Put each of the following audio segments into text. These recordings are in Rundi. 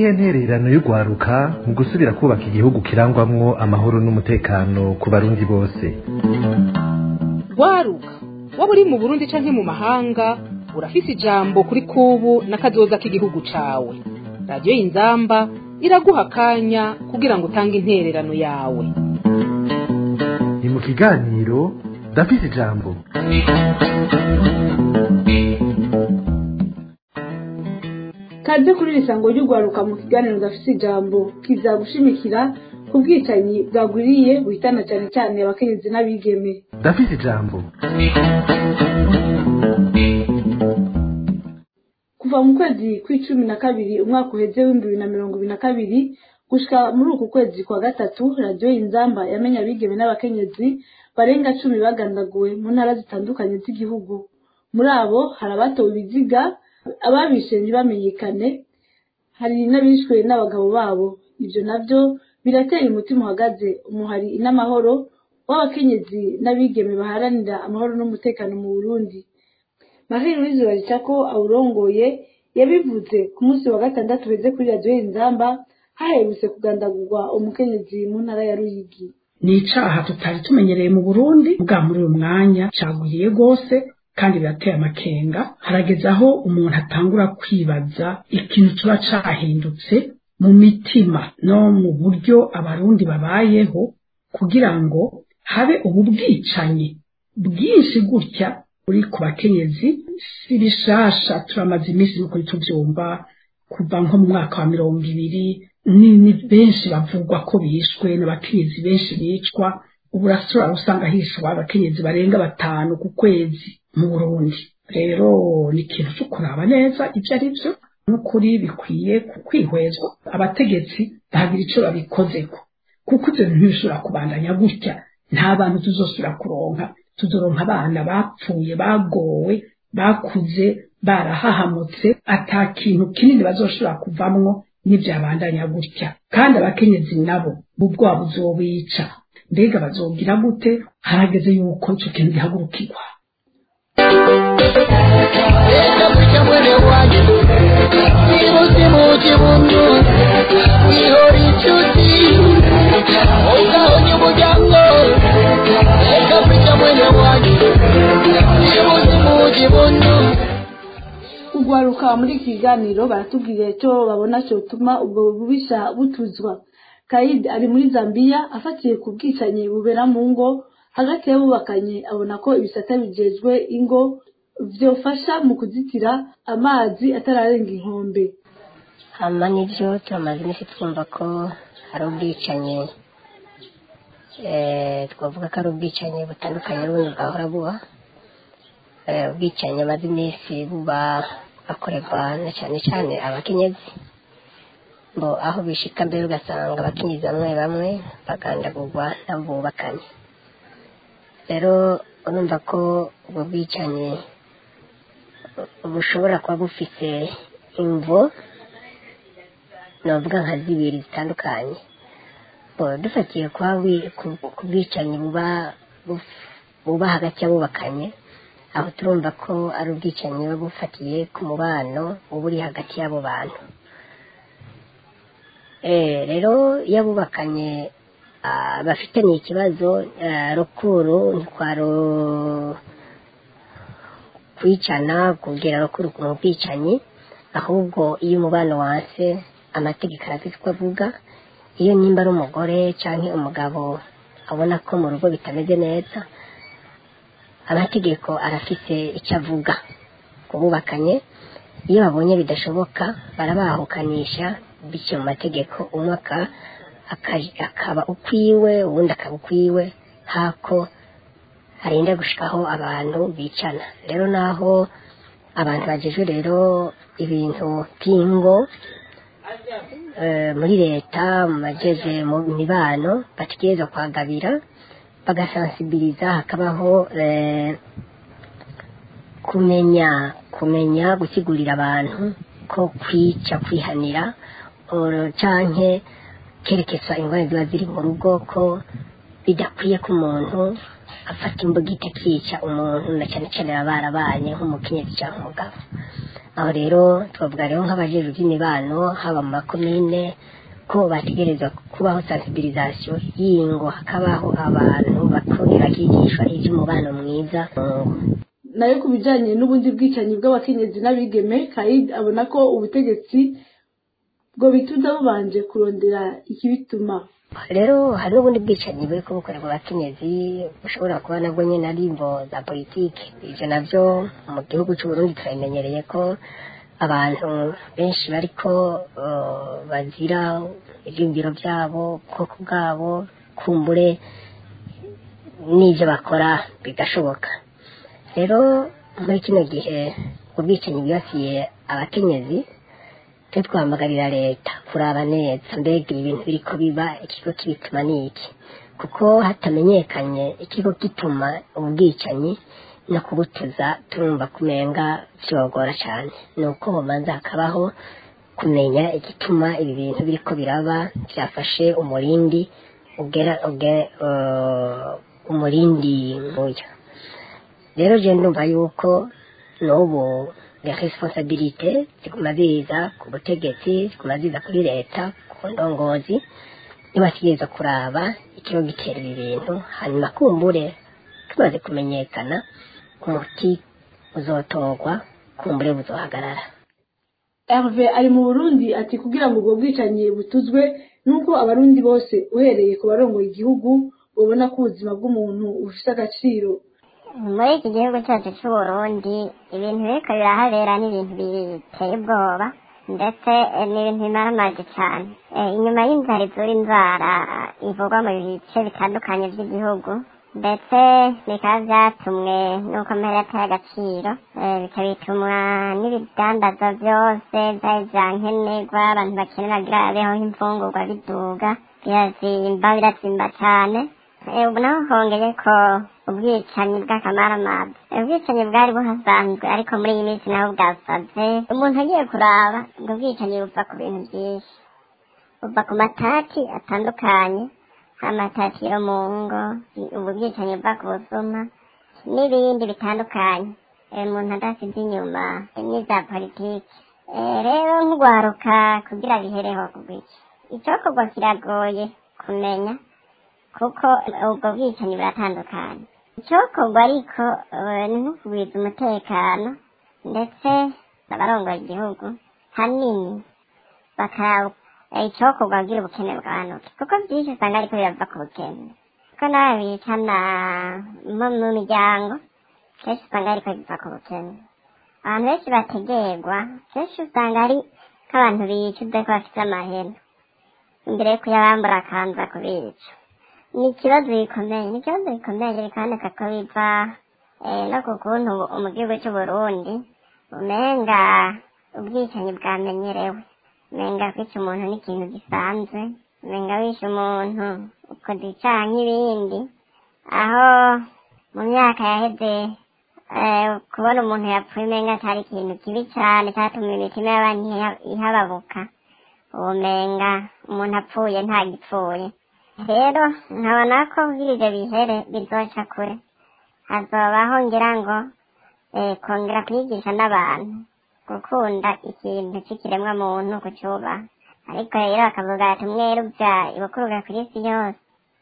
niyihe ntererano y'urwaruka mu gusubira kubaka igihugu kirangwamwo amahoro n'umutekano ku barundi bose rwaruka waba uri mu burundi canke mu mahanga urafise ijambo kuri kubu n'akazoza k'igihugu cawe radiyo y'inzamba iraguha akanya kugira ngo utange intererano yawe ni mu kiganiro ndafise ijambo kaze kuri iri sango ry'urwaruka mu kiganiro gafite ijambo kizagushimikira ku bwicanyi bwagwiriye buhitana cyane cyane abakenyezi n'abigeme ndafise ijambo kuva mu kwezi kw'icumi na kabiri umwaka uheze w'ibihumbi bibiri na mirongo ibiri na kabiri gushika muri uku kwezi kwa gatatu radiyo y'inzamba yamenye abigeme n'abakenyezi barenga cumi bagandaguwe mu ntara zitandukanye z'igihugu muri abo hari abatowe ibiziga ababishe ntibamenyekane hari n'abishwe n'abagabo babo ibyo nabyo biratera umutima uhagaze umuhari n'amahoro w'abakenyezi n'abigeme baharanira amahoro n'umutekano mu burundi marie louise baricako awurongoye yabivuze ku munsi wa gatandatu uheze kuri radiyo y'inzamba haherutse kugandagurwa umukenyezi mu ntara ya ruyigi ni icaha tutari tumenyereye mu burundi bwa muri uyu mwanya cagwiriye rwose kandi birateye amakenga harageze aho umuntu atangura kwibaza ikintu kiba cahindutse mu mitima no mu buryo abarundi babayeho kugira ngo habe ubu bwicanyi bwinshi gutya uri ku bakenyezi si bishasha turamaze iminsi nuko tuvyumva kuva nko mu mwaka wa mirongo ibiri ni ni benshi bavugwa ko bishwe n'abakenyezi benshi bicwa ubu urashobora gusanga hishwa abakenyezi barenga batanu ku kwezi mu burundi rero ni ikintu cyo kuraba neza ibyo ari byo n'ukuri bikwiye kwihwezwa abategetsi bahagira icyo babikozeko kuko ibyo bintu bishobora kubandanya gutya nta bantu tuzosubira kuronka tuzoronka abana bapfuye bagowe bakuze barahahamutse ata kintu kinini bazoshobora kuvamwo n'ibyabandanya gutya kandi abakenyezi nabo ubwoba buzobica mbega bazogira gute harageze yuko icyo kintu gihagurukirwa Enda kucha mwene wanyu Imuti muti mundu Ihori chuti Oga onye mujanga Enda kucha mwene wanyu Imuti muti mundu urwaruka muri iki kiganiro baratubwira icyo babona cyotuma ubwo bubisha butuzwa kayidi ari muri zambia afatiye ku bwicanyi bubera mu ngo hagati y'abubakanye abona ko ibisata bijejwe ingo vyofasha mu kuzitira amazi atararenga inkombe hama nibyo turamaze iminsi twumva ko hari ubwicanyi eh, twavuga ko ari ubwicanyi butandukanye n'ubundi bwahora buba Eh, ubwicanyi amaze iminsi buba bakorerwa na cyane cyane abakenyezi ngo aho bishika mbere ugasanga abakenyezi bamwe bamwe bagandagurwa n'abubakanye rero urumva ko ubwo bwicanyi bushobora kuba bufise imvo navuga nka zibiri zitandukanye Bo, dufatiye kwa wi- ku- ku bwicanyi buba buf- buba hagati y'abubakanye aho turumva ko ari ubwicanyi buba bufatiye ku mubano uba uri hagati y'abo bantu Eh, rero iyo abubakanye ah, bafitanye ikibazo ah, rukuru ntikwaro kwicana kubwira rukuru ku bwicanyi ahubwo iyo umubano wanse amategeko arafite uko avuga iyo nimba ari umugore cyangwa umugabo abona ko mu rugo bitameze neza amategeko arafite icyo avuga ku bubakanye iyo babonye bidashoboka barabahukanisha bityo mu mategeko umwe aka- aka- akaba ukwiwe uwundi akaba ukwiwe hako harinda gushikaho abantu bicana rero naho abantu bagejwe rero ibintu by'ingo eh, muri leta mu bageze mu mibano bategereza kwagabira bagasansibiliza hakabaho eh, kumenya kumenya gusigurira abantu ko kwica kwihanira oro- canke kerekeza ingorane ziba ziri mu rugo ko bidakwiye ko umuntu afata imbugita akica umuntu na cyane cyane baba barabanye nk'umukenyezi cyangwa umugabo aho rero twavuga rero nk'abajejwe by'imibano haba mu makomine ko bategerezwa kubaho sensibilisation y'ingo hakabaho abantu bakongera bakigishwa iby'umubano mwiza mu ngo nayo ku bijanye n'ubundi bwicanyi bw'abakenyezi n'abigeme kaid abona ko ubutegetsi bwo bituza bubanje kurondera ikibituma rero hari n'ubundi bwicanyi buri bukorerwa abakenyezi bushobora kuba nabwo nyine ari imvo za politiki ibyo nabyo mu gihugu cy'u Burundi turabimenyereye ko abantu benshi bariko uh, bazira ivyumviro byabo ubwoko bwabo kumbure n'ivyo bakora bigashoboka rero muri kino gihe ubwicanyi bwibasiye abakenyezi twe twahamagarira leta kuraba neza mbega ibi bintu biriko biba ikigo kibituma ni iki kuko hatamenyekanye ikigo gituma ubwicanyi no kubutuza turumva kumenga vyogora cyane ni uko homanza hakabaho kumenya igituma ibi bintu biriko biraba byafashe umurindi ugera uge, uh, umurindi nk'uyu rero je ndumva yuko n'ubu les responsabilités ziguma ziza ku butegetsi ziguma ziza kuri leta ku ndongozi nibategereza kuraba ikigo gitera ibi bintu hanyuma kumbure tumaze kumenyekana umuti uzotorwa kumbure buzohagarara herve ari mu burundi ati kugira ngo ubwo bwicanyi butuzwe nuko abarundi bose uhereye ku barongoye igihugu babona ko ubuzima bw'umuntu bufite agaciro muri iki gihugu cyacu cy'uburundi ibintu biriko birahabera ni ibintu biteye ubwoba ndetse eh, ni ibintu bimaramaje cyane Eh, inyuma y'inzara izura inzara ivugwa mu bice bitandukanye by'igihugu ndetse bikaba byatumwe n'uko mpera yataye agaciro eh, bikaba bitumwa n'ibidandazwa byose byari bya nkenerwa abantu bakenera kugira babeho nk'imfungurwa biduga birazimba birazimba cyane Eh, ubu naho hongeye ko ubwicanyi bw'akamaramaza Eh, ubwicanyi bwari buhasanzwe ariko muri iyi minsi naho bwasaze umuntu agiye kuraba ubwo bwicanyi buva ku bintu byinshi buva ku matati atandukanye amatati yo mu ngo ubu bwicanyi buva ku busuma n'ibindi bitandukanye Eh, umuntu adasize inyuma eh, n'iza politiki Eh, rero nk'ugwaruka kugira bihereho kugwiki icokorwa kiragoye kumenya kuko ubwo bwicanyi buratandukanye icyokorwa ariko eh, ni nko kugwiza umutekano ndetse abarongoye igihugu hanini bakaraba eh, icyokorwa kugira ubukene bwanuke kuko byinshi usanga ariko birava ku bukene kuko nawe bicana mu mu miryango kenshi usanga ariko biva ku bukene abantu benshi bategerwa kenshi usanga ari nk'abantu bicuze ko bafite amahera imbere yo kuyabambura akanza kubica ni ikibazo gikomeye ni ikibazo gikomeye bikaboneka ko biva eh, no ku kuntu ubu- mu gihugu cy'uburundi umenga ubwicanyi bwamenyerewe umenga kwica umuntu ni ikintu gisanzwe umenga wishe umuntu ukoze icyaha nk'ibindi aho mu myaka yaheze eh, kubona umuntu yapfuye umenga cyari ikintu kibi cyane cyatumye imitima y'abantu iha- ihababuka ubumenga umuntu apfuye ntagipfuye rero nkabona ko kugira ibyo bihere bizoca kure hazobaho ngira ngo eh, kongera kwigisha n'abantu gukunda ikintu cy'ikiremwa muntu kucyubaha ariko rero bakavuga ati umweru bya ibukuruga ku isi yose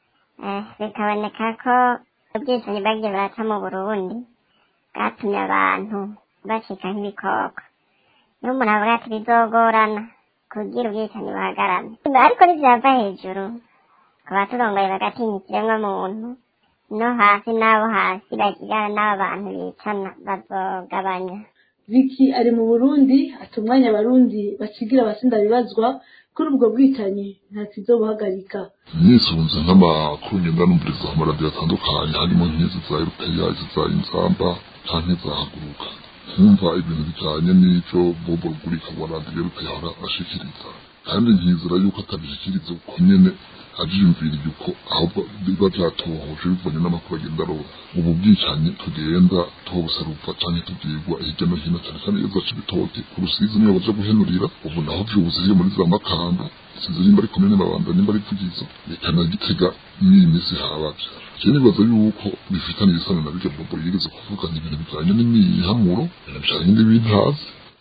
eh, bikaboneka ko ubwicanyi bwagiye buraca mu burundi bwatumye abantu bacika nk'ibikoko niyo umuntu avuga ati bizogorana kugira ubwicanyi buhagarame ariko nibyava hejuru ku baturongoye bagatinya ikiremwa muntu no hasi n'abo hasi bakigana n'abo bantu bicana bazogabanya Vicky ari mu Burundi ati umwanya abarundi bakigira abasinda bibazwa kuri ubwo bwicanyi nta kizobuhagarika nisunze nk'amakuru ngenda numviriza ku maradiyo atandukanye harimo nk'izi za erupeya izi za inzamba canke za haguruka nkumva ibintu bijanye n'ico bobo rugurika wa radiyo erupeya ahora ashikiriza kandi nkizera yuko atabishikiriza uko nyene avyiyumviriye uko ahubwo biba vyatohoje bivanye n'amakuru agenda aroba ubu bwicanyi tugenda tubusaruva canke tubwirwa hirya no hino cane cane iyo zaca ibitoke ku rusizi niyo baja guhenurira ubu naho vyuzuye muri za makamba sinzi nimba ari komine mabanda nimba ari vugizo reka na gitega n'iyi minsi habavyo je nibaza yuko bifitanye isano na birya bobo yigeze kuvuga ni ibintu bijanye n'imihamuro ibintu bijanye n'ibintazi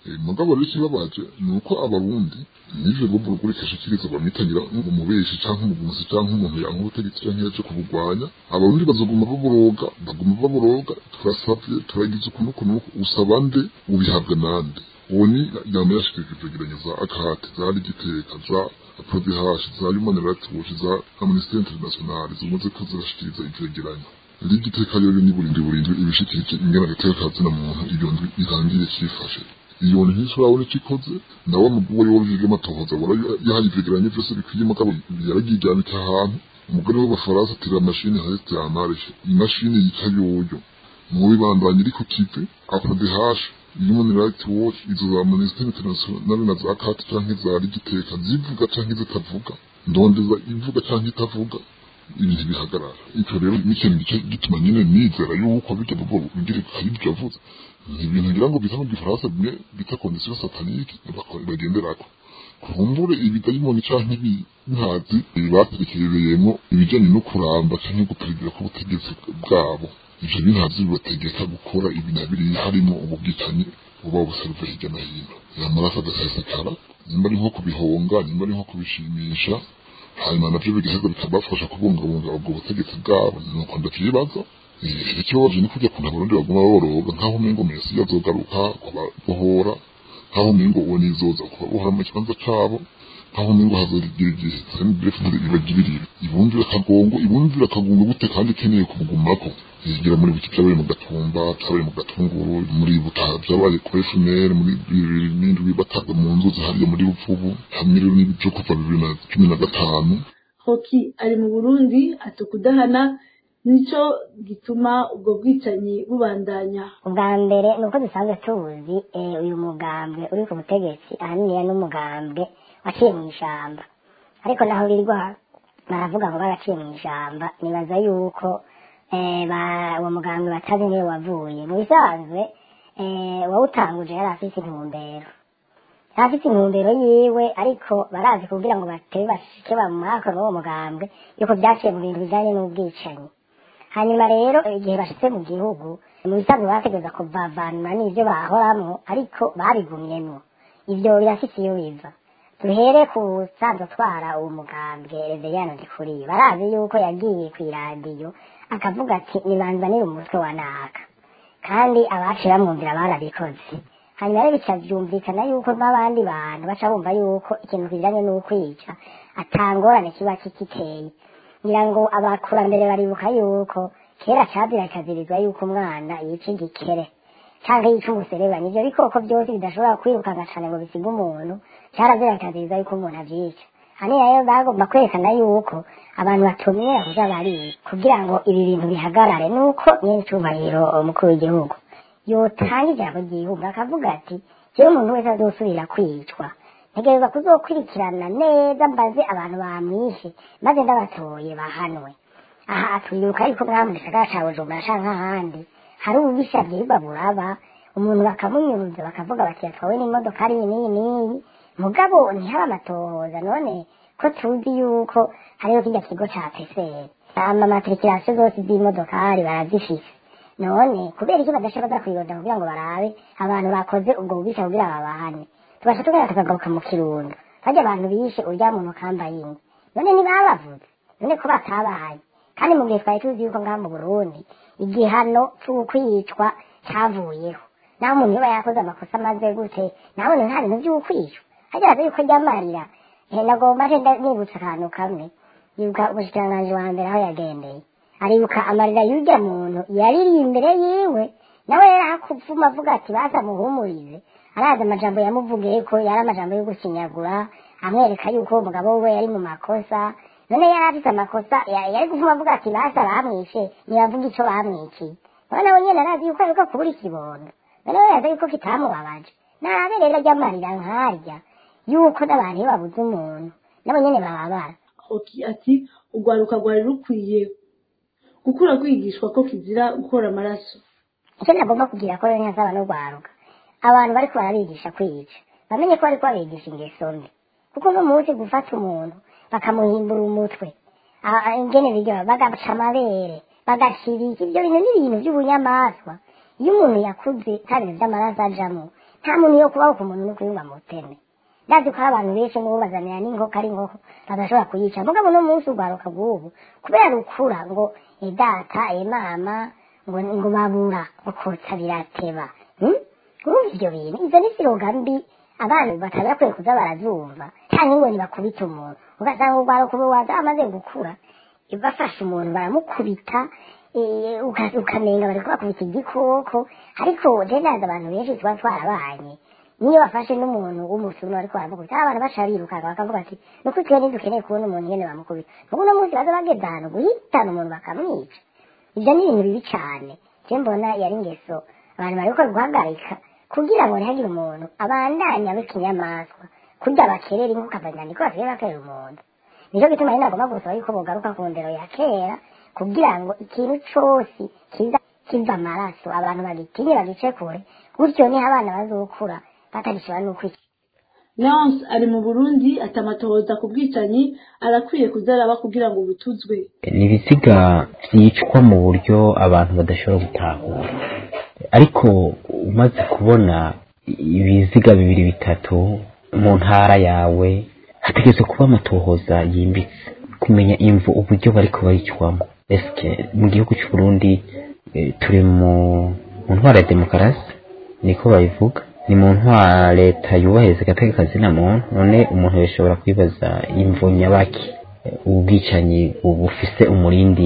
Eh, mugabo rero ikibabaje ni uko abarundi n'ivyo bobo rugurika ashikiriza bamwitangira nk'umubeshi canke umugunzi canke umuntu yanka ubutegetsi canke yaje kubugwanya abarundi bazoguma baboroga baguma baboroga turasavye turagize ukuntu ukuntu usaba nde ubihabwa nande uwo ni yama yashikirije ivyegeranyo za akate zari giteka za prodehash za human rights watch za amnesty international zimaze ko zirashikiriza ivyegeranyo rigiteka rero ni burindi burindi ibishikirije ingana gateka kazina muntu iyo ndwi irangiye cifashe iyo ntishobora urabona icyo ikoze nawe mugore wabujije amatohoza wara yahaye ivyegeranyo vyose bikwiye mugabo yaragijyanitse ahantu umugore w'abafaransa atera mashini heste yamarishe imashini yica yoyo mubi bandanye iri ku kive aprodehashe human rights watch izo za amnesty international na za kati canke za rigiteka zivuga canke zitavuga ndondeza ivuga canke itavuga ibintu bihagarara icyo rero n'ikintu gice gituma nyine nizera yuko bijya bobo bigira hari ibyo avuze ni ibintu ngira ngo bita mu gifaransa bimwe bita condition satanique bakora bagenderako kumbure ibidayimoni canke ibintazi baterekereyemo ibijanye no kuramba canke guperezida k'ubutegetsi bwabo ivyo bintazi bibategeka gukora ibi na biriya harimo ububwicanyi buba buseruva hirya no hino amaraso agasesekara nimba ari nko kubihonga nimba ari nko kubishimisha hanyuma navyo bigaheza bikabafasha kubungabunga ubwo butegetsi bwabo nuko ndavyibaza Eh, ikibabaje ni kurya kuntu abarundi baguma baboroga nk'aho umengo mesi yazogaruka kubabohora nk'aho umengo uwo nizoza kubabohora mu kibanza cabo nk'aho umengo hazogira igihe sendefudire ibagirire ibumvira akagongo ibumvira akagongo gute kandi ikeneye kubugumako yigira muri biki byabaye mu gatumba byabaye mu gatunguru muri butaha byabaye kuri fumere muri bibiri n'indwi bataga mu nzuzi hariya muri bupfubu hamwe rero n'ibyo kuva bibiri na cumi na gatanu hoki ari mu burundi ati kudahana nico gituma ubwo bwicanyi bubandanya ubwa mbere ni uko dusanzwe tuzi eh, uyu mugambwe uri ku butegetsi ahaniniya n'umugambwe waciye mu ishamba ariko naho birirwa baravuga ngo baraciye mu ishamba nibaza yuko eh, ba- uwo mugambwe batazi niyo wavuye mu bisanzwe eh, uwawutanguje yari afise intumbero yari afise intumbero yiwe ariko barazi kugira ngo batebe bashike bamwaka n'uwo mugambwe yuko vyaciye mu bintu bijanye n'ubwicanyi hanyuma rero igihe bashitse mu gihugu mu bisanzwe bategereza kuvavanura n'ivyo bahoramwo ariko babigumyemwo ivyo birafise iyo biva duhere ku sanzwe atwara uwo mugambwe reveyano ndikuriye barazi yuko yagiye kw'iradiyo akavuga ati nibanzanire umutwe wa naka kandi abaciye bamwumvira barabikoze hanyuma rero bica vyumvikana yuko n'abandi bantu baca bumva yuko ikintu kijanye n'ukwica atangorane kiba kikiteye ngira ngo abakurambere baribuka yuko kera cabira kazirizwa yuko umwana yica igikere canke yica umuserebanya ivyo bikoko vyose bidashobora kwirukanga cane ngo bisige umuntu carazira kazirizwa yuko umuntu avyica haniya rero bagomba kwerekana yuko abantu batumira kuza bariye kugira ngo ibi bintu bihagarare nuko nyene icubahiro umukuru w'igihugu yotanga ijambo ry'igihugu akavuga ati jewe umuntu wese azosubira kwicwa ntegereza kuzokurikirana neza mbaze abantu bamwishe maze ndabatoye bahanwe aha twibuka yuko mwaba mu gisagara ca bujumbura canke ahandi hari ububisha bwirirwa buraba umuntu bakamunyuruza bakavuga bati yatwawe n'imodoka ari iyi n'iyi n'iyi mugabo ntihaba amatohoza none ko tuzi yuko hariho kirya kigo ca peseri amamatrikirasiyo zose z'imodokari barazifise none kubera iki badashobora baza kwironda kugira ngo barabe abantu bakoze ubwo bubisha kugira babahane tubasha tugenda tukagaruka mu kirundo harya abantu bishe urya muntu kambaye inka none ntibabavuze none ko batabaye kandi mu gihe twari tuzi yuko ngaha mu burundi igihano c'ukwicwa cavuyeho naho umuntu yoba yakoze amakosa amaze gute nabone nta bintu vy'ukwicwa harya baza yuko ryamarira Eh, nagomba nje nda- nibutsa akantu kamwe yibuka umushikiranganji wa mbere aho yagendeye aribuka amarira y'urya muntu yariri imbere yiwe nawe yari akuvuma avuga ati baza muhumurize arazi amajambo yamuvugiye ko yari amajambo yo gusinyagura amwereka yuko uwo mugabo we yari mu makosa none yari afise amakosa ya- yari kuvuma avuga ati basa bamwishe ntibavuga ico bamwiciye none nawe nyene arazi yuko ariko kubura ikibondo none we yaza yuko kitamubabaje nabe rero ry'amarira nkarya yuko n'abantu iyo babuze umuntu nabo nyene bababara hoki ati urwaruka rwari rukwiye gukura kwigishwa ko kizira gukora amaraso icyo nagomba kugira ko rero ntazaba no rwaruka abantu bariko barabigisha kwica bamenye ko bariko babigisha ingeso mbi kuko uno munsi gufata umuntu bakamuhimbura umutwe ah, ah, ingene biryoha bagaca amabere bagashira iki ibyo bintu ni ibintu by'ubunyamaswa iyo umuntu yakuze nta bintu vy'amaraso ajamwo nta muntu yo kubaho ku muntu no kuyumva mu buteme ndazi ko hari abantu benshi ngo bazanira n'inkoko ari inkoko badashobora kuyica mugabo no munsi urwaruka rw'ubu kubera rukura ngo e data e mama ngo ngo babura ngo kotsa birateba hmm? urumva ivyo bintu izo ni siroga mbi abana batari bakwiye kuza barazumva cyangwa ngo ntibakubite umuntu ugasanga urwaruka ubu waza amaze gukura bafashe umuntu baramukubita eh, uka- ukamenga bari kubakubita igikoko ariko je ndazi abantu benshi tuba twarabanye niyo bafashe n'umuntu w'umusuma ariko baramukubita abantu baca birukanka bakavuga ati nuko twe ntidukeneye kubona umuntu nyene bamukubita mugu uno munsi baza bageze ahantu guhitana umuntu bakamwica ibyo ni ibintu bibi cyane je mbona yari ingeso abantu bari gukora guhagarika kugira ngo ntihagire umuntu abandanye abe ikinyamaswa kurya bakerera inkuka abanyana niko basigaye bakerera umuntu nicyo gituma rero nagomba gusaba yuko bogaruka ku ndero ya kera kugira ngo ikintu cose kiza kiva amaraso abantu bagitinye bagice kure gutyo niho abana bazokura batagishobora n'ukwica leonce ari mu burundi atamatohoza ku bwicanyi arakwiye kuzaraba kugira ngo butuzwe ni ibiziga byicwa mu buryo abantu badashobora gutahura ariko umaze kubona ibiziga bibiri bitatu mu ntara yawe hategerezwa kuba amatohoza yimbitse kumenya imvu uburyo bariko baricwamo eske mu gihugu cy'u Burundi eh, turi mu mu ntwara ya demokarasi niko babivuga ni mu ntwara leta yubahiriza agateka kazina muntu none umuntu yashobora kwibaza imvu nyabaki eh, ubwicanyi bufise umurindi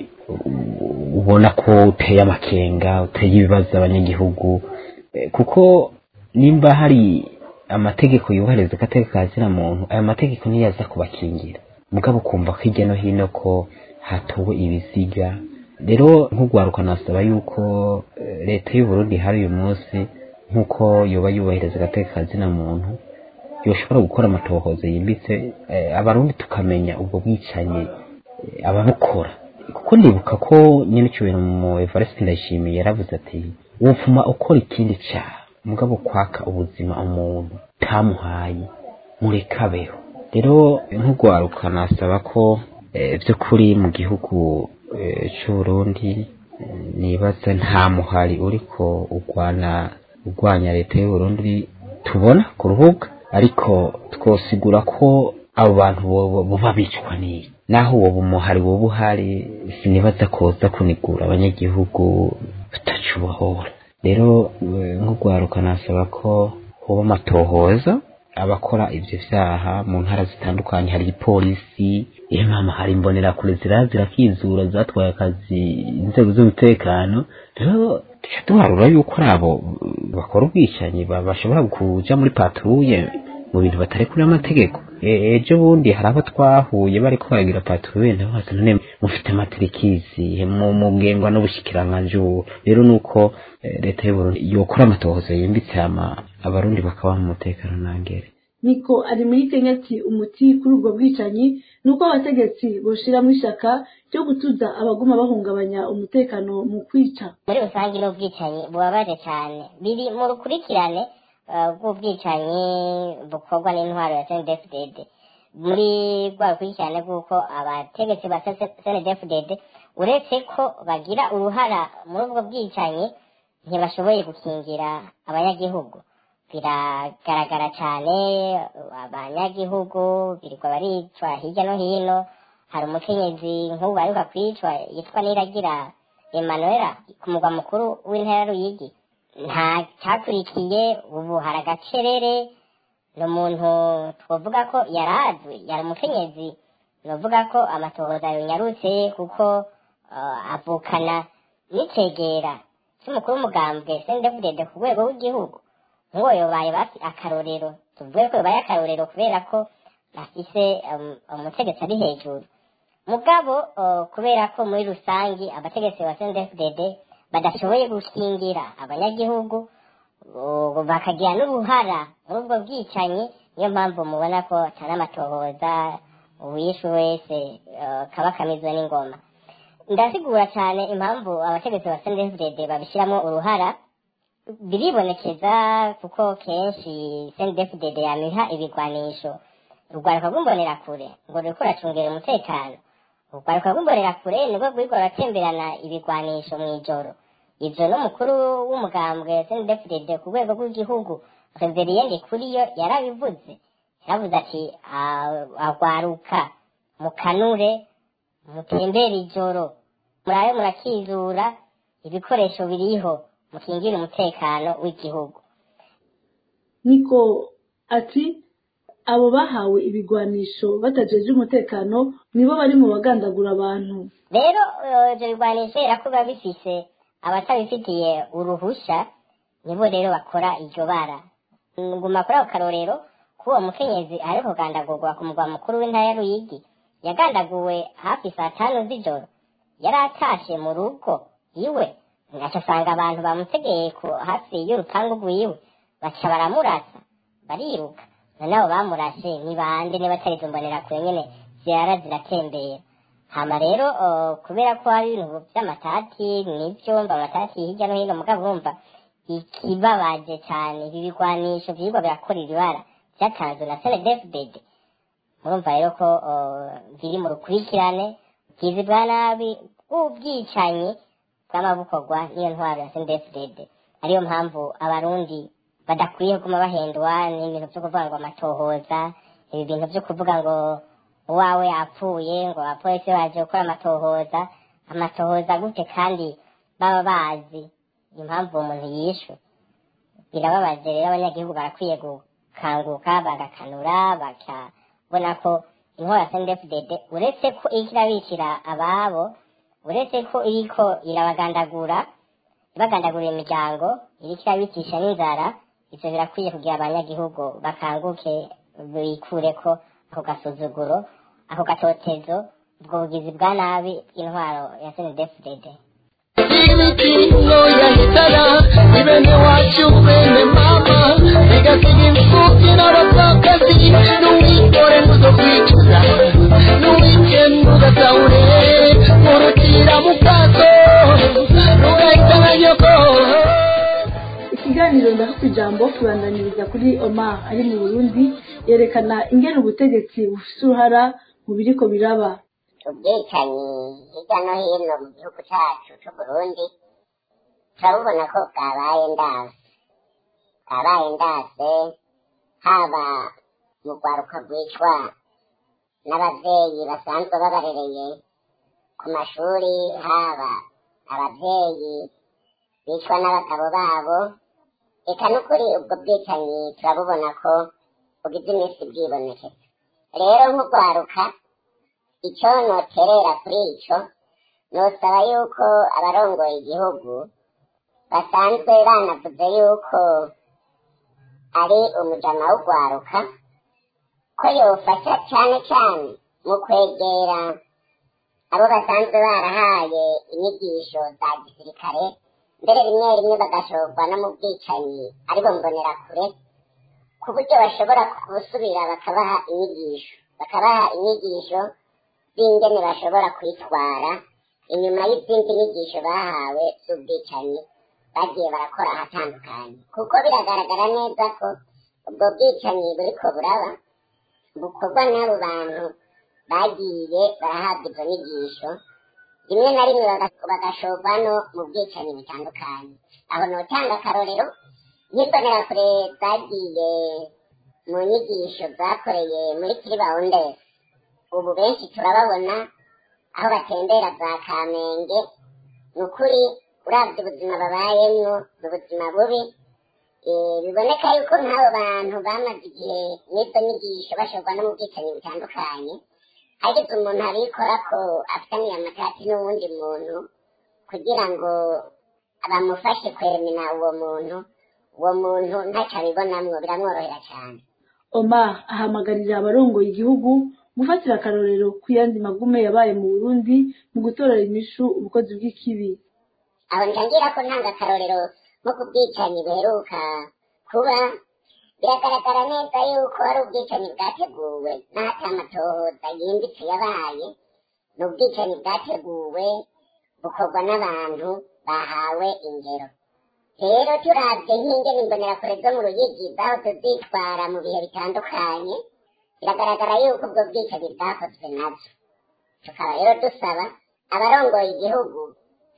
u- ubona ko uteye amakenga uteye ibibazo abanyagihugu Eh, kuko nimba hari amategeko yubahiriza agateka kazina muntu ayo mategeko niyo aza kubakingira mugabo ukumva ko hirya no hino ko hatowe ibiziga rero nk'urwaruka nasaba yuko eh, leta y'u Burundi hari uyu munsi nk'uko yoba yubahiriza agateka kazina muntu yoshobora gukora amatohoza yimbitse eh, abarundi tukamenya ubwo bwicanyi eh, ababukora kuko ndibuka ko nyine icyubahiro mu Evariste Ndayishimiye yaravuze ati wopfuma ukora ikindi cyaha mugabo kwaka ubuzima umuntu tamuhaye mureke abeho rero nk'urwaruka nasaba ko eh, by'ukuri mu gihugu eh, cy'u Burundi eh, nibaza nta muhari uriko urwana urwanya leta y'u Burundi tubona ku rubuga ariko twosigura ko abo bantu boba boba bicwa n'iyi naho uwo bumuhari woba uhari sinibaza koza kunigura abanyagihugu tutacubohora rero eh, nk'urwaruka nasaba ko hoba amatohoza abakora ivyo vyaha mu ntara zitandukanye hari ipolisi iyo mama hari imbonerakure zira zirakizura zatwaye akazi inzego z'umutekano rero tuca duharura yuko ari abo eh, bakora ubwicanyi ba- bashobora kuja muri patrouille mu bintu batarekuriye amategeko E- ejo bundi hari abo twahuye bariko baragira patrouille nabo bati none mufite amaterikizi mu mugengwa n'ubushikiranganji ubu rero nuko eh, leta y'u Burundi yokora amatohoza yimbitse hama abarundi bakaba mu mutekano nangere niko ari muri kenya ati umuti kuri ubwo bwicanyi ni uko abategetsi boshiramo ishaka ryo gutuza abaguma bahungabanya umutekano mu kwica muri rusange n'ubwicanyi bubabaje cyane biri mu rukurikirane eh, rw'ubwicanyi bukorwa n'intwaro ya snedfdd muri rwa rukurikirane rw'uko abategetsi ba snedfdd uretse ko bagira uruhara muri ubwo bwicanyi ntibashoboye gukingira abanyagihugu biragaragara cyane abanyagihugu birirwa baricwa hirya no hino hari umukenyezi nk'ubu baheruka kwicwa yitwa niragira emanuela ku mugwa mukuru w'intara ya ruyigi nta cyakurikiye ubu hari agacerere ni umuntu twavuga ko yari azwi yari umukenyezi navuga ko amatohoza yanyarutse kuko uh, avukana n'icegera cy'umukuru w'umugambwe sendefudede ku rwego rw'igihugu nk'uwo yobaye basi akarorero tuvuge ko yobaye akarorero kubera ko afise um, umutegetsi ari hejuru mugabo uh, kubera ko muri rusangi abategetsi ba sendefudede badashoboye gukingira abanyagihugu uh, bakagira n'uruhara muri ubwo bwicanyi niyo mpamvu mubona ko atari amatohoza uwishe wese uh, kaba kamizwe n'ingoma ndasigura cyane impamvu abategetsi ba sendefudede babishyiramo uruhara biribonekeza kuko kenshi sendefudede yamiha ibigwanisho urwaruka rw'imbonerakure ngo ruriko ruracungera umutekano urwaruka rw'imbonerakure nibwo rwirwa ruratemberana ibigwanisho mu ijoro ivyo n'umukuru w'umugambwe sendefide ku rwego rw'igihugu reveriyende kuri yo yarabivuze yaravuze ati "Ah, agwaruka mukanure mutembere ijoro murabe murakizura ibikoresho biriho mukingire umutekano w'igihugu niko ati abo bahawe ibigwanisho batajeje umutekano nibo bari mu bagandagura abantu rero eh, ivyo bigwanisho era ko biba bifise abatabifitiye uruhusha nibo rero bakora iryo bara nguma kuri ako karorero k'uwo mukenyezi ariko kugandagurwa ku mugwa mukuru w'intara ya ruyigi yagandaguwe hafi saa tanu z'ijoro yari atashe mu rugo iwe ngaca asanga abantu bamutegeye ku hafi y'urupangu rwiwe baca baramurasa bariruka noneho bamurashe ni bande niba atari izo mbonerakure nyene zirara ziratembera hama rero eh, kubera ko hari ibintu vy'amatati n'ivyumba amatati hirya no hino mugabo urumva ikibabaje cane ibi bigwanisho vyirwa birakorera ibara vyatanzwe na senedefded murumva rero ko eh, biri mu rukurikirane bwizi bwa nabi bw'ubwicanyi bw'amabukorwa n'iyo ntwaro ya senedefded ariyo mpamvu abarundi badakwiye kuguma bahendwa n'ibintu vyo kuvuga ngo amatohoza ibi bintu vyo kuvuga ngo uwawe yapfuye ngo abapolisi baje gukora amatohoza amatohoza gute kandi baba bazi impamvu uwo muntu yishwe birababaje rero abanyagihugu barakwiye gukanguka bagakanura bakabona ko intwaro ya sendefudede uretse ko iriko irabicira ababo uretse ko iriko irabagandagura ibagandagurira imiryango iriko irabicisha n'inzara ivyo birakwiye kugira abanyagihugu bakanguke bikureko ako gasuzuguro ako gatotezo ubwo bugizi bwa nabi bw'intwaro ya senedefudede imikingo yahitana ibene wacu bene mama igasiga imfubyi n'abapfakazi n'uwikore muzo kwicuza n'uwikenda ugasahure murutira mu bwato n'ugahita nka nyoko ikiganiro ndaho ijambo kibandaniriza kuri omar ari mu burundi yerekana ingene ubutegetsi bufise uruhara mu biriko biraba ubwicanyi hirya no hino mu gihugu cyacu c'uburundi turabubona ko bwabaye ndase bwabaye ndase haba mu rwaruka rwicwa n'abavyeyi basanzwe babarereye ku mashuri haba abavyeyi bicwa n'abagabo babo eka n'ukuri ubwo bwicanyi turabubona ko bugize iminsi bwibonekeza rero nk'urwaruka icyo noterera kuri ico nosaba yuko abarongoye igihugu basanzwe banavuze yuko ari umujama w'urwaruka ko yofasha cane cane mu kwegera abo basanzwe barahaye inyigisho za gisirikare mbere rimwe rimwe bagashorwa no mu bwicanyi aribo mbonerakure ku buryo bashobora gusubira bakabaha inyigisho bakabaha inyigisho z'ingene bashobora kwitwara inyuma y'izindi nyigisho bahawe z'ubwicanyi bagiye barakora ahatandukanye kuko biragaragara neza ko ubwo bwicanyi buriko buraba bukorwa n'abo bantu bagiye barahabwa izo nyigisho rimwe na rimwe baga- bagashorwa no mu bwicanyi butandukanye aho notanga akarorero nk'imbonerakure zagiye mu nyigisho zakoreye muri kiribawundesi ubu benshi turababona aho batembera za kamenge ni ukuri uravye ubuzima babayemwo ni ubuzima bubi Eh, biboneka yuko nk'abo bantu bamaze igihe n'izo nyigisho bashorwa no mu bwicanyi butandukanye hagize umuntu abikora ko afitaniye amatati n'uwundi muntu kugira ngo bamufashe kweremina uwo muntu uwo muntu ntacyo abibonamwo biramworohera cyane omar ahamagarira abarongoye igihugu gufatira akarorero ku yandi magume yabaye mu burundi mu gutorera imishu ubukozi bw'ikibi aho ngira ko ntanga akarorero nko ku bwicanyi buheruka kuba biragaragara neza yuko ari ubwicanyi bwateguwe n'ahata amatohoza yimbitse yabaye ni ubwicanyi bwateguwe bukorwa n'abantu bahawe ingero rero turavye nk'ingene imbonerakure zo mu ruyigi zahoze zitwara mu bihe bitandukanye biragaragara yuko ubwo bwicanyi bwakozwe navyo tukaba rero dusaba abarongoye igihugu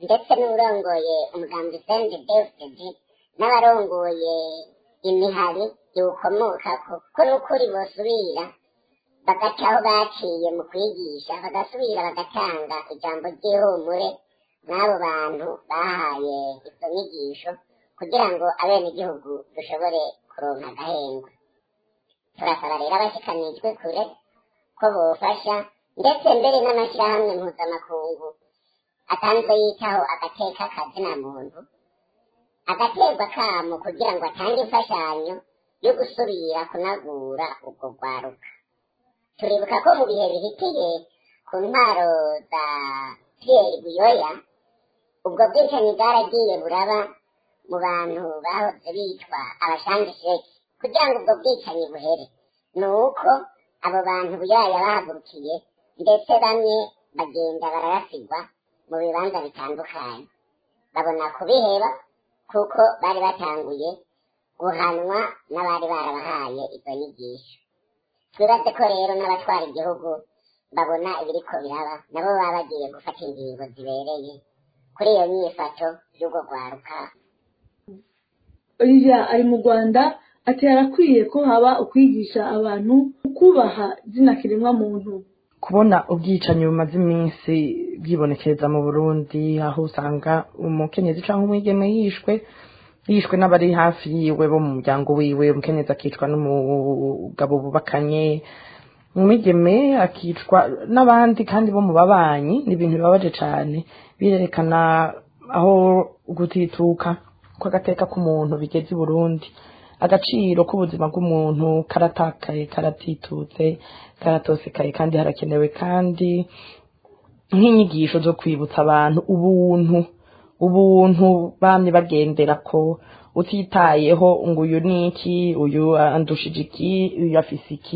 ndetse n'urongoye umugambi sende defudedi n'abarongoye imihari iwukomokako ko n'ukuri bosubira bagaca aho baciye mu kwigisha bagasubira bagatanga ijambo ry'ihumure n'abo bantu bahaye izo nyigisho kugira ngo abenegihugu dushobore kuronka agahengwe turasaba rero abashikanijwe kure ko bofasha ndetse mbere n'amashyirahamwe mpuzamakungu asanzwe yitaho agateka kazina muntu agaterwa kamo kugira ngo atange imfashanyo yo gusubira kunagura ubwo rwaruka turibuka ko mu bihe bihitiye ku ntwaro za pierre buyoya ubwo bwicanyi bwaragiye buraba mu bantu bahoze bitwa abashangisheki kugira ngo ubwo bwicanyi buhere ni uko abo bantu buyoya bahagurukiye ndetse bamwe bagenda bararasigwa mu bibanza bitandukanye babona kubiheba kuko bari batanguye guhanwa n'abari barabahaye izo nyigisho twibaze ko rero n'abatwara igihugu babona ibiriko biraba nabo baba bagiye gufata ingingo zibereye kuri iyo nyifato y'ubwo rwaruka olivier ari mu rwanda ati harakwiye ko haba ukwigisha abantu kubaha zina kiremwa muntu kubona ubwicanyi bumaze iminsi bwibonekeza mu burundi aho usanga umukenyezi cyangwa umwigeme yishwe yishwe n'abari hafi yiwe bo mu muryango wiwe umukenyezi akicwa n'umugabo bubakanye umwigeme akicwa n'abandi kandi bo mu babanyi ni ibintu bibabaje cyane birerekana aho gutituka kw'agateka k'umuntu bigeze i burundi agaciro k'ubuzima bw'umuntu karatakaye karatitutse karatosekaye kandi harakenewe kandi nk'inyigisho zo kwibutsa abantu ubuntu ubuntu bamye bagendera ko utitayeho ngo uyu ni iki uyu andushije iki uyu afise iki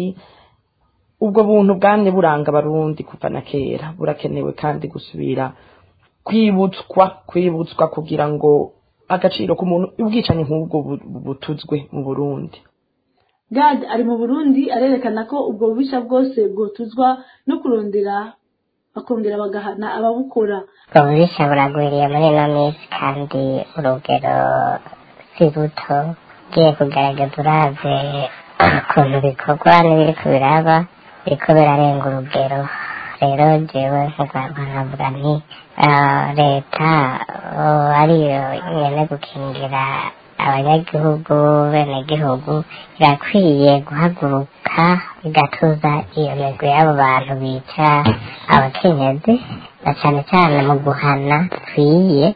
ubwo buntu bwamye buranga abarundi kuva na kera burakenewe kandi gusubira kwibutswa kwibutswa kugira ngo agaciro k'umuntu ubwicanyi nk'ubwo butuzwe mu burundi gad ari mu burundi arerekana ko ubwo bubisha bwose bwotuzwa no kurondera bakongera bagahana ababukora ubwo bubisha buragwiriye muri ino minsi kandi urugero si ruto ugiye kugaragaza uravye ukuntu bikorwa n'ibiriko biraba biriko birarenga urugero rero jewe nk'urwanda nkavuga nti leta ariyo nyene gukingira abanyagihugu benegihugu irakwiye guhaguruka igatuza iyo migwi y'abo bantu bica abakenyezi na cane cane mu guhana kwiye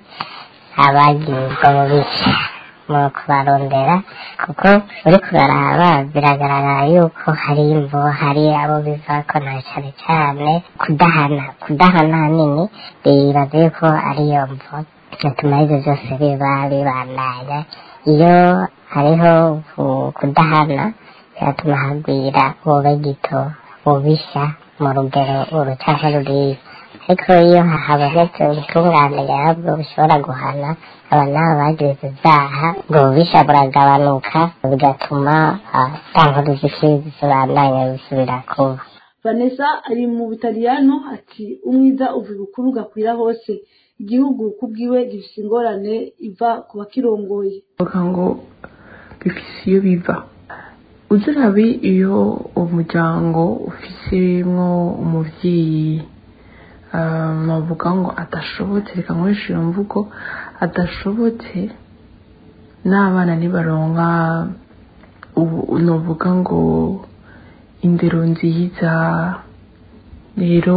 abagirwa mu bice mu kubarondera kuko uri kuraraba biragaragara yuko hari imvo hari abo bivako na cane cane kudahana kudahana hanini bibaza yuko ariyo mvo bituma ivyo vyose biba bibandanya iyo hariho kudahana biratuma hagwira wobe gito ubisha mu rugero urucanke ruriya ariko iyo habonetse ubutungane nyabwo bushobora guhana aba nabo bagiriza ivyaha ubwo bubisha buragabanuka bigatuma ta nkuru z'ikibi zibandanya bisubira kuba vanessa ari mu butaliyano ati umwiza uva ibukuru ugakwira hose igihugu kubwiwe gifise ingorane iva ku bakirongoye bavuga ngo bifise iyo biva uzirabi iyo umuryango ufisemwo umuvyeyi bavuga ngo adashobotse reka nkoresha iyo mvugo adashobotse n'abana ntibaronka novuga ngo indero nziza rero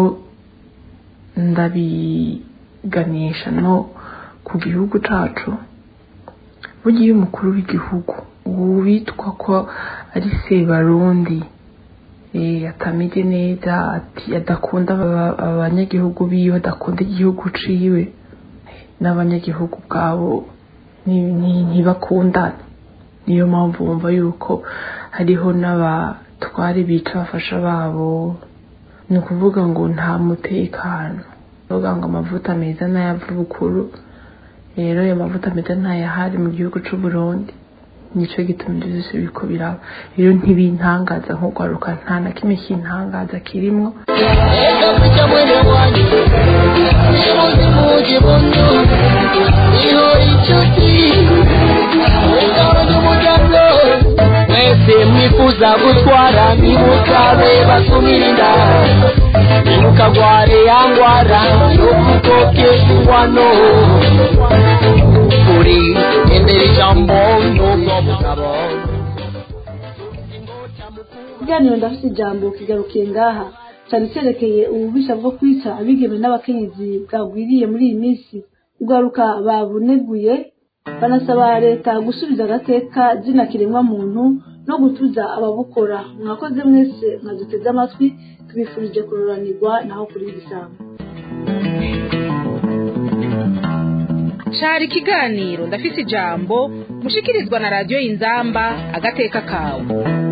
ndabiganisha no ku gihugu cacu burya iyo umukuru w'igihugu witwa ko ari sebarundi atameze neza ati adakunda abanyagihugu biwe adakunda igihugu ciwe n'abanyagihugu bwabo ntibakundane niyo mpamvu bumva yuko hariho n'abatware bica abafasha babo ni ukuvuga ngo nta mutekano kuvuga ngo amavuta meza n'ay'abukuru rero ayo mavuta meza ntayahari mu gihugu c'u Burundi nico gituma ibyo byose biriko biraba rero ntibintangaza nk'urwaruka nta na kimwe kintangaza kirimwo Eka kucha mwene wanyu Nimuzi muji bundu Niho inshuti Wengabo n'umuryango Mwese mwifuza gutwara Nimukabe basumirinda Nimukagware yangwara Yokukoke ingwano Kuri Endera ijambo Nubwo mugabo ikiganiro ndafite ijambo kigarukiye ngaha cyane cyerekeye ububisha bwo kwica abigeme n'abakenyezi bwagwiriye muri iyi minsi ugaruka babuneguye banasaba leta gusubiza agateka zina kiremwa muntu no gutuza ababukora mwakoze mwese mwaduteze amatwi tubifurije kururanirwa naho kuri igisambo cari ikiganiro ndafise ijambo mushikirizwa na radiyo y'inzamba agateka kawe